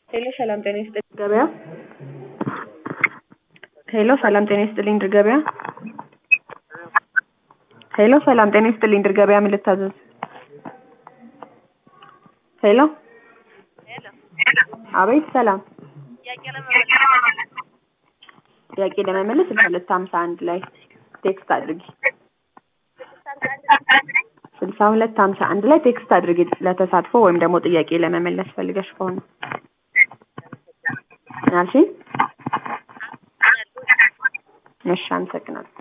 ሄሎ ሰላም ጤና ይስጥልኝ ገበያ ሄሎ ሰላም ጤና ይስጥልኝ ድር ገበያ ሄሎ ሰላም ጤና ይስጥልኝ ድር ገበያ ምን ልታዘዝ ሄሎ አቤት ሰላም ጥያቄ ለመመለስ ስልሳ ሁለት ሀምሳ አንድ ላይ ቴክስት አድርጊ ስልሳ ሁለት ሀምሳ አንድ ላይ ቴክስት አድርጊ ለተሳትፎ ወይም ደግሞ ጥያቄ ለመመለስ ፈልገሽ ከሆነ ምን አልሽኝ? እሺ አመሰግናለሁ